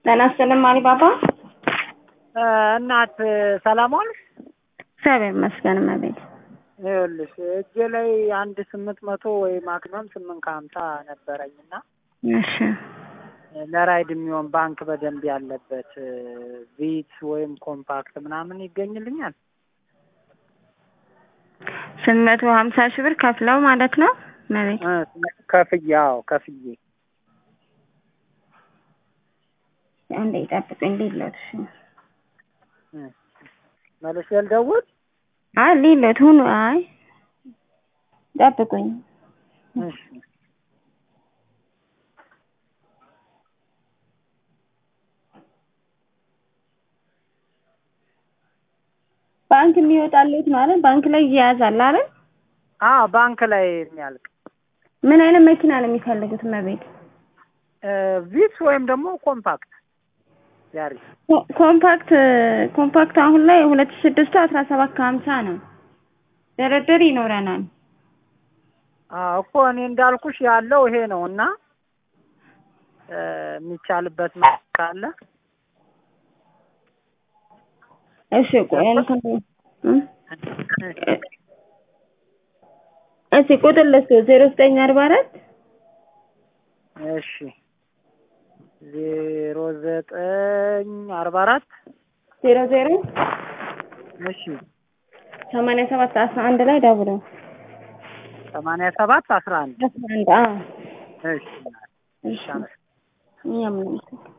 ጤና ይስጥልኝ አሊባባ። እናት ሰላም ዋልሽ? እግዚአብሔር ይመስገን እመቤት። ይኸውልሽ እጄ ላይ አንድ ስምንት መቶ ወይ ማክሲመም ስምንት ከሀምሳ ነበረኝ እና እሺ ለራይድ የሚሆን ባንክ በደንብ ያለበት ቪት ወይም ኮምፓክት ምናምን ይገኝልኛል? ስምንት መቶ ሀምሳ ሺህ ብር ከፍለው ማለት ነው እመቤት። እ ከፍዬ አዎ ከፍዬ አንዴ ይጠብቁኝ ሊሎት እሺ እ መልሼ ልደውል? አይ ሊሎት ሁኑ አይ ጠብቁኝ። እሺ ባንክ የሚወጣለት ማለት ባንክ ላይ ይያዛል አይደል? አዎ ባንክ ላይ የሚያልቅ ምን አይነት መኪና ነው የሚፈልጉት እመቤት? ቪትስ ወይም ደግሞ ኮምፓክት ያሪ ኮ- ኮምፓክት ኮምፓክት አሁን ላይ ሁለት ሺህ ስድስቱ አስራ ሰባት ከሀምሳ ነው። ድርድር ይኖረናል። አዎ እኮ እኔ እንዳልኩሽ ያለው ይሄ ነው እና እ የሚቻልበት መልክ ካለ እሺ ቆይ እንትን እ እሺ ቁጥር ልስጥ ዜሮ ዘጠኝ አርባ አራት እሺ ዜሮ ዘጠኝ አርባ አራት ዜሮ ዜሮ እሺ ሰማንያ ሰባት አስራ አንድ ላይ ደውለው ሰማንያ ሰባት አስራ አንድ አስራ አንድ አዎ እሺ እሺ እሺ እኛም ነው